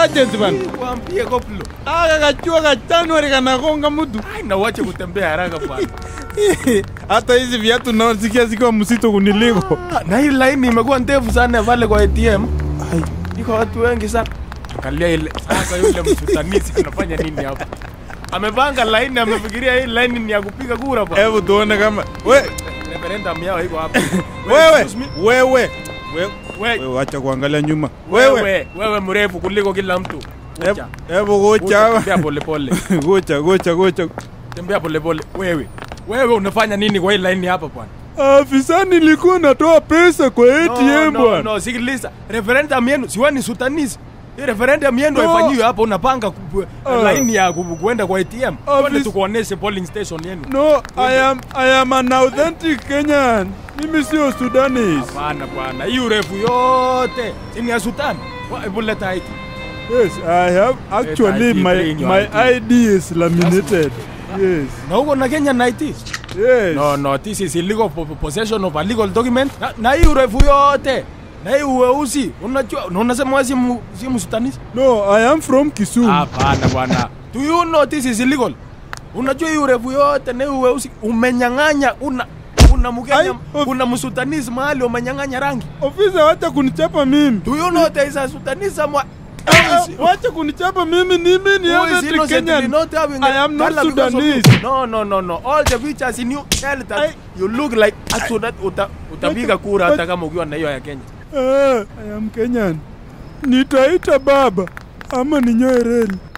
sergeant bana. Waambie koplo. Aka kachua ka January kanagonga mtu. Ai na wache kutembea haraka bwana. Hata hizi viatu nasikia zikiwa mzito kuniliko. Ah, Na hii line imekuwa ndefu sana pale kwa ATM. Ai, iko watu wengi sana. Angalia ile sasa yule msutanisi anafanya nini hapa? Amepanga line amefikiria hii line ni ya kupiga kura bwana. Hebu tuone kama we Referendum yao iko hapa. wewe excuse me. wewe wewe We- wewe acha kuangalia nyuma. Wewe wewe wewe mrefu kuliko kila mtu. hebu Kucha. hebu gocha. Tembea pole pole. Gocha gocha gocha. Tembea pole pole. Wewe. Wewe unafanya nini kwa hii line hapa bwana? Afisa nilikuwa natoa pesa kwa ATM no, no, bwana. no, sikiliza. Referendum yenu siwe ni sutanisi. Hii referendum yenu No. haifanyiwi hapa unapanga ku- Ah. line ya ku- kuenda kwa ATM. Office- Twende tukuoneshe polling station yenu. No, I am I am an authentic Kenyan. Mimi sio Sudanese. Hapana bwana. Hii urefu yote chini ya Sudan. Wa- Hebu leta ID. Yes, I have actually ID, my bring your my ID. ID is laminated. Yes. Na huko na Kenya na ID. Yes. No, no, this is illegal po- po- possession of a legal document. Na, na hii urefu yote. Na hii uweusi. Unajua, na unasema wewe si mu- si msutanisi? No, I am from Kisumu. Hapana bwana. Do you know this is illegal? Unajua hii urefu yote na hii uweusi umenyang'anya una una Ai, Mkenya of- una msutanisi mahali umenyang'anya rangi. Ofisa, wacha kunichapa mimi. Do you know there is a sutanisi mwa Ah, ah, Wacha kunichapa mimi. Mimi ni Who is authentic innocently Kenyan. not having I a am not color because of Sudanese. you? No, no, no, no. All the features in you tell that I- you look like a Sudan. Uta, utapiga kura hata kama ukiwa na hiyo ya Kenya. Ah, I am Kenyan. Nitaita baba ama ninyoe reli.